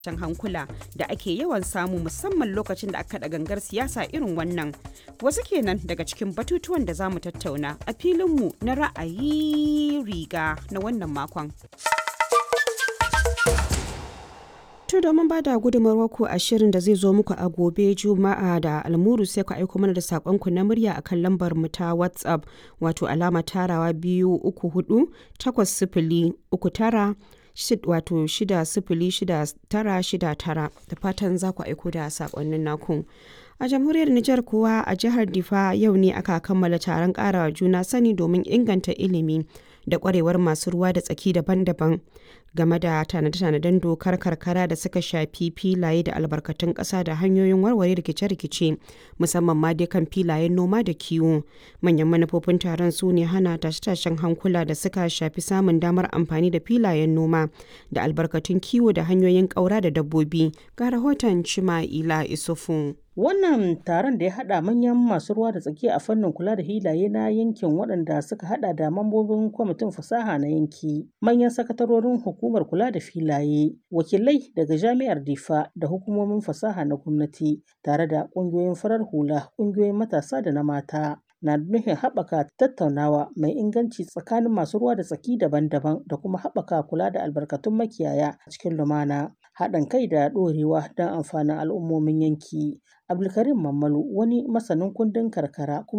tashin hankula da ake yawan samu musamman lokacin da aka da gangar siyasa irin wannan wasu kenan daga cikin batutuwan da za mu tattauna a filinmu na ra'ayi riga na wannan makon. To domin ba da gudunmawar ku a shirin da zai zo muku a gobe Juma'a da almuru sai ku aiko mana da saƙonku na murya akan lambar mu ta WhatsApp wato alama tarawa biyu uku hudu takwas sifili uku tara wato shida sifili shida tara shida tara da fatan za ku aiko da saƙonnin naku. A jamhuriyar Nijar kuwa a jihar Difa yau ne aka kammala taron ƙarawa juna sani domin inganta ilimi da ƙwarewar masu ruwa da tsaki daban-daban game da tanade-tanaden dokar karkara da suka shafi filaye da albarkatun ƙasa da hanyoyin warware rikice-rikice musamman ma dai kan filayen noma da kiwo manyan manufofin taron su ne hana tashe-tashen hankula da suka shafi samun damar amfani da filayen noma da albarkatun kiwo da hanyoyin ƙaura da dabbobi ga rahoton cima'ila isufu Wannan taron da ya haɗa manyan masu ruwa da tsaki a fannin kula da hilaye na yankin waɗanda suka haɗa da mambobin kwamitin fasaha na yanki, manyan sakatarorin hukumar kula da filaye, wakilai daga jami'ar Difa da hukumomin fasaha na gwamnati, tare da ƙungiyoyin farar hula, ƙungiyoyin matasa da na mata. na nufin haɓaka tattaunawa mai inganci tsakanin masu ruwa da tsaki daban-daban da kuma haɓaka kula da albarkatun makiyaya a cikin lumana haɗin kai da ɗorewa don amfanin al'ummomin yanki abdulkarim mammalu wani masanin kundin karkara kuma